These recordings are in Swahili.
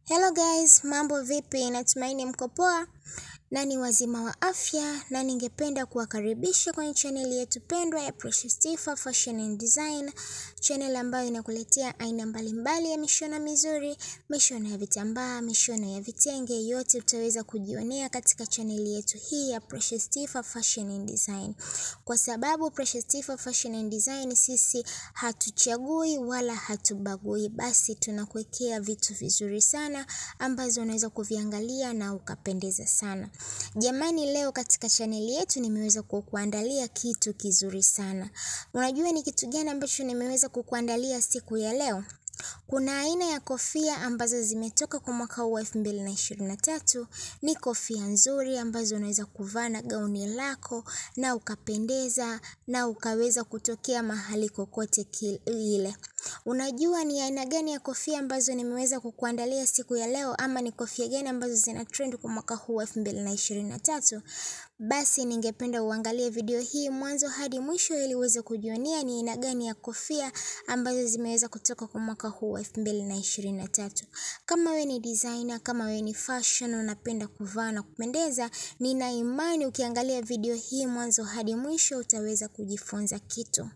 Hello guys, mambo vipi? Natumaini mko poa na ni wazima wa afya, na ningependa kuwakaribisha kwenye chaneli yetu pendwa ya Precious Tifa Fashion and Design, channel ambayo inakuletea aina mbalimbali ya mishono mizuri, mishono ya vitambaa, mishono ya vitenge, yote utaweza kujionea katika chaneli yetu hii ya Precious Tifa Fashion and Design, kwa sababu Precious Tifa Fashion and Design sisi hatuchagui wala hatubagui, basi tunakuwekea vitu vizuri sana ambazo unaweza kuviangalia na ukapendeza sana. Jamani, leo katika chaneli yetu nimeweza kukuandalia kitu kizuri sana. Unajua ni kitu gani ambacho nimeweza kukuandalia siku ya leo? Kuna aina ya kofia ambazo zimetoka kwa mwaka huu wa elfu mbili na ishirini na tatu. Ni kofia nzuri ambazo unaweza kuvaa na gauni lako na ukapendeza na ukaweza kutokea mahali kokote kile. Unajua ni aina gani ya kofia ambazo nimeweza kukuandalia siku ya leo, ama ni kofia gani ambazo zina trend kwa mwaka huu wa elfu mbili na ishirini na tatu? Basi ningependa uangalie video hii mwanzo hadi mwisho ili uweze kujionea ni aina gani ya kofia ambazo zimeweza kutoka kwa mwaka huu wa elfu mbili na ishirini na tatu. Kama we ni designer, kama we ni fashion, unapenda kuvaa na kupendeza, nina imani ukiangalia video hii mwanzo hadi mwisho utaweza kujifunza kitu.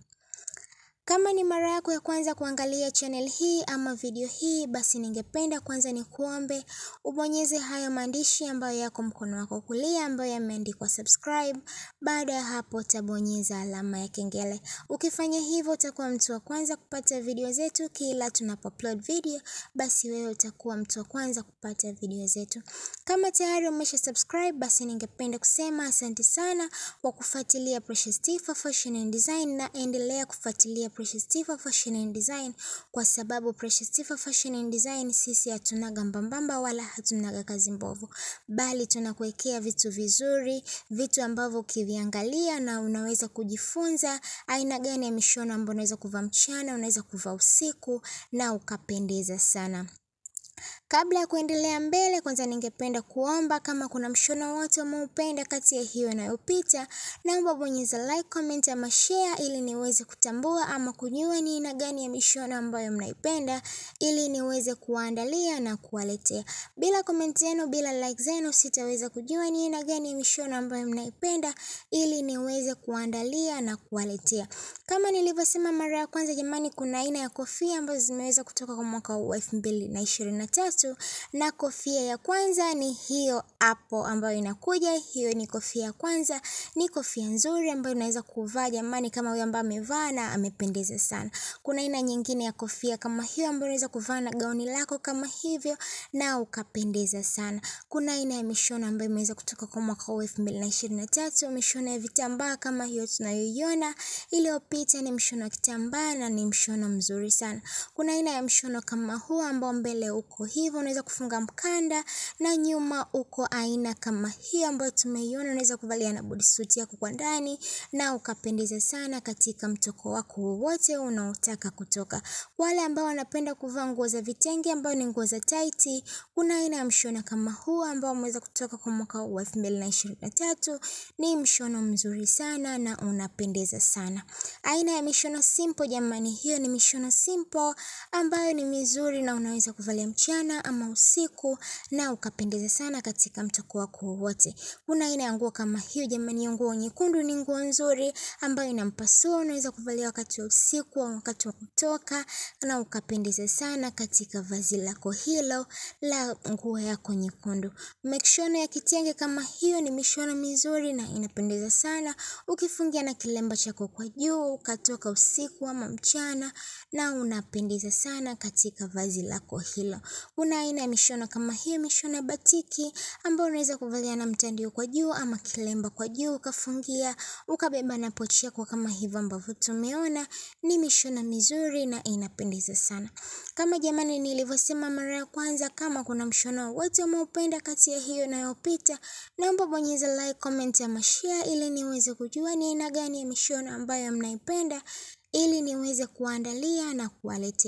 Kama ni mara yako ya kwanza kuangalia channel hii ama video hii, basi ningependa kwanza ni kuombe ubonyeze hayo maandishi ambayo yako mkono wako kulia ambayo yameandikwa subscribe. Baada ya hapo utabonyeza alama ya kengele. Ukifanya hivyo utakuwa mtu wa kwanza kupata video zetu kila tunapoupload video, basi wewe utakuwa mtu wa kwanza kupata video zetu. Kama tayari umesha subscribe, basi ningependa kusema asante sana kwa kufuatilia Precious Tifa Fashion and Design, na endelea kufuatilia Precious Tifa Fashion and Design kwa sababu Precious Tifa Fashion and Design sisi hatunaga mbambamba wala hatunaga kazi mbovu, bali tunakuwekea vitu vizuri, vitu ambavyo ukiviangalia na unaweza kujifunza aina gani ya mishono ambayo unaweza kuvaa mchana, unaweza kuvaa usiku na ukapendeza sana. Kabla ya kuendelea mbele, kwanza ningependa kuomba kama kuna mshono wote umeupenda kati ya hiyo inayopita, naomba bonyeza like, comment ama share ili niweze kutambua ama kujua ni aina gani ya mishono ambayo mnaipenda ili niweze kuwaandalia na kuwaletea. Bila comment zenu, bila like zenu, sitaweza kujua ni aina gani ya mishono ambayo mnaipenda ili niweze kuandalia na kuwaletea. Kama nilivyosema mara ya kwanza, jamani, kuna aina ya kofia ambazo zimeweza kutoka kwa mwaka wa elfu mbili na ishirini na tatu na kofia ya kwanza ni hiyo hapo ambayo inakuja. Hiyo ni kofia ya kwanza, ni kofia nzuri ambayo unaweza kuvaa jamani, kama huyo ambaye amevaa na amependeza sana. Kuna aina nyingine ya kofia kama hiyo ambayo unaweza kuvaa na gauni lako kama hivyo na ukapendeza sana. Kuna aina ya mishono ambayo imeweza kutoka kwa mwaka wa elfu mbili na ishirini na tatu, mishono ya vitambaa kama hiyo tunayoiona. Iliyopita ni mshono wa kitambaa na ni mshono mzuri sana. Kuna aina ya mshono kama huu ambao mbele uko hivyo, unaweza kufunga mkanda na nyuma uko aina kama hiyo ambayo tumeiona. Unaweza kuvalia na bodysuit yako kwa ndani na ukapendeza sana katika mtoko wako wowote unaotaka kutoka. Wale ambao wanapenda kuvaa nguo za vitenge ambao ni nguo za tight, kuna aina ya mshono kama huu ambao umeweza kutoka kwa mwaka wa elfu mbili na ishirini na tatu. Ni mshono mzuri sana na unapendeza sana. Aina ya mishono simple jamani, hiyo ni mishono simple ambayo ni mizuri na unaweza kuvalia mchana ama usiku na ukapendeza sana katika mtoko wako wowote. Kuna aina ya nguo kama hiyo jamani, hiyo nguo nyekundu ni nguo nzuri ambayo inampasua, unaweza kuvalia wakati wa usiku au wakati wa kutoka na ukapendeza sana katika vazi lako hilo la nguo yako nyekundu. Mishono ya kitenge kama hiyo ni mishono mizuri na inapendeza sana ukifungia na kilemba chako kwa juu ukatoka usiku ama mchana na unapendeza sana katika vazi lako hilo. Kuna aina ya mishono kama hiyo, mishono ya batiki ambayo unaweza kuvalia na mtandio kwa juu ama kilemba kwa juu ukafungia ukabeba na pochi yako kama hivyo ambavyo tumeona. Ni mishono mizuri na inapendeza sana. Kama jamani, nilivyosema mara ya kwanza, kama kuna mshono wote umeupenda kati ya hiyo inayopita, naomba bonyeza like, comment ama share ili niweze kujua ni aina gani ya mishono ambayo mnaipenda ili niweze kuandalia na kuwaletea.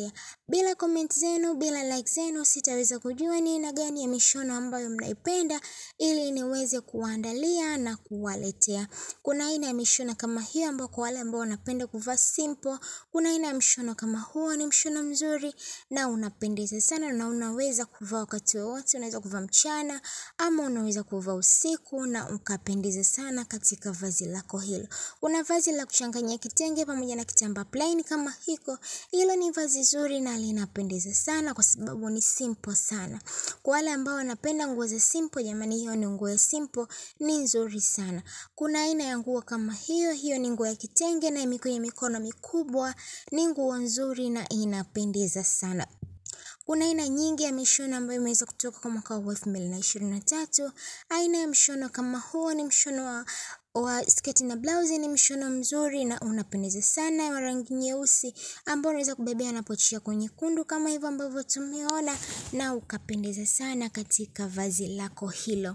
Bila comment zenu, bila like zenu, sitaweza kujua ni aina gani ya mishono ambayo mnaipenda ili niweze kuwaandalia na kuwaletea. Kuna aina ya mishono kama hiyo ambao kwa wale ambao wanapenda kuvaa simple, kuna aina ya mshono kama huo ni mshono mzuri na unapendeza sana na unaweza kuvaa wakati wowote, unaweza kuvaa mchana ama unaweza kuvaa usiku na ukapendeza sana katika vazi lako hilo. Kuna vazi la kuchanganyia kitenge pamoja na kitambaa plain kama hiko, hilo ni vazi zuri na linapendeza sana kwa sababu ni simple sana. Kwa wale ambao wanapenda nguo za simple, jamani, hiyo ni nguo ya simple, ni nzuri sana. Kuna aina ya nguo kama hiyo, hiyo ni nguo ya kitenge na ime kwenye mikono mikubwa, ni nguo nzuri na inapendeza sana. Kuna aina nyingi ya mishono ambayo imeweza kutoka kwa mwaka wa elfu mbili na ishirini na tatu. Aina ya mshono kama huo ni mshono wa wa sketi na blausi ni mshono mzuri na unapendeza sana wa rangi nyeusi ambao unaweza kubebea na pochi yako nyekundu kama hivyo ambavyo tumeona na ukapendeza sana katika vazi lako hilo.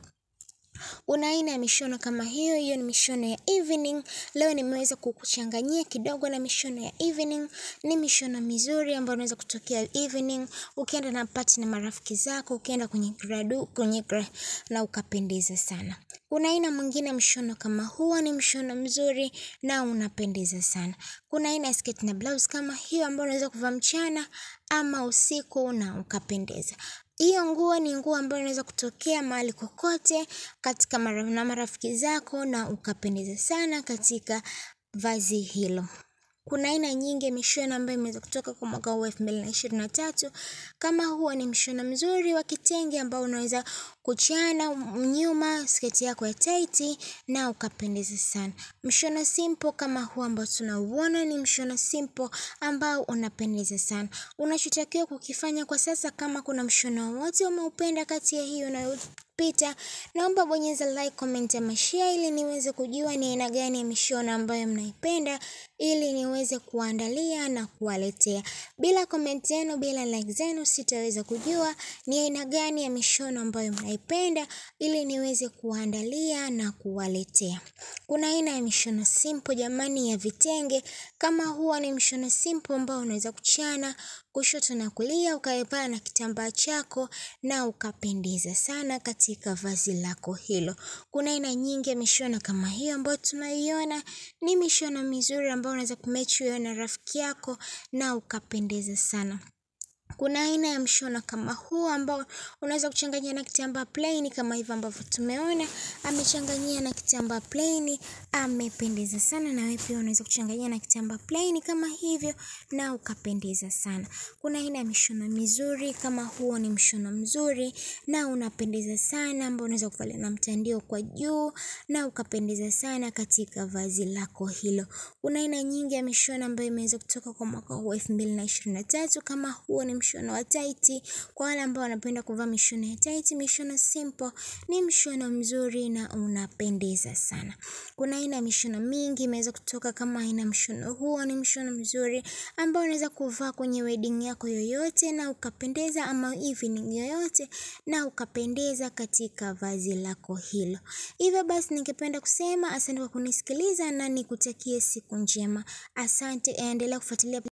Kuna aina ya mishono kama hiyo, hiyo ni mishono ya evening. Leo nimeweza kukuchanganyia kidogo na mishono ya evening. Ni mishono mizuri ambayo unaweza kutokea evening, ukienda na party na marafiki zako, ukienda kwenye gradu, kwenye gra, na ukapendeza sana. Kuna aina mwingine mshono kama huo, ni mshono mzuri na unapendeza sana. Kuna aina ya sketi na blouse kama hiyo ambayo unaweza kuvaa mchana ama usiku na ukapendeza. Hiyo nguo ni nguo ambayo inaweza kutokea mahali kokote katika mara na marafiki zako na ukapendeza sana katika vazi hilo. Kuna aina nyingi ya mishono ambayo imeweza kutoka kwa mwaka huu elfu mbili na ishirini na tatu. Kama huo ni mshono mzuri wa kitenge ambao unaweza kuchana nyuma sketi yako ya taiti na ukapendeza sana. Mshono simple kama huu ambao tunauona ni mshono simple ambao unapendeza sana. Unachotakiwa kukifanya kwa sasa, kama kuna mshono wowote umeupenda kati ya hiyo unayopita, naomba bonyeza like, comment ama share ili niweze kujua ni aina gani ya mishono ambayo mnaipenda ili niweze kuandalia na kuwaletea. Bila comment zenu, bila like zenu, sitaweza kujua ni aina gani ya mishono ambayo mnaipenda ili niweze kuandalia na kuwaletea. Kuna aina ya mishono simple jamani, ya vitenge. Kama huwa ni mshono simple ambao unaweza kuchana kushoto na kulia, ukaepana na kitambaa chako na ukapendeza sana katika vazi lako hilo. Kuna aina nyingi ya mishono kama hiyo ambayo tunaiona, ni mishono mizuri ambayo unaweza kumechi wewe na rafiki yako na ukapendeza sana. Kuna aina ya mshono kama huu ambao unaweza kuchanganyia na kitambaa plain kama hivyo ambavyo tumeona, amechanganyia na kitambaa plain, amependeza sana. Na wewe pia unaweza kuchanganyia na kitambaa plain kama hivyo na ukapendeza sana. Kuna aina ya mishono mizuri kama huo, ni mshono mzuri na unapendeza sana, ambao unaweza kuvalia na mtandio kwa juu na ukapendeza sana katika vazi lako hilo. Kuna aina nyingi ya mishono ambayo imeweza kutoka kwa mwaka huu elfu mbili na ishirini na tatu. Kama huo ni mshono wa taiti, kwa wale ambao wanapenda kuvaa mishono ya taiti, mishono simple ni mshono mzuri na unapendeza sana. Kuna aina ya mishono mingi imeweza kutoka, kama aina mshono huo ni mshono mzuri ambao unaweza kuvaa kwenye wedding yako yoyote na ukapendeza, ama evening yoyote na ukapendeza katika vazi lako hilo. Hivyo basi, ningependa kusema asante kwa kunisikiliza na nikutakie siku njema. Asante, endelea kufuatilia.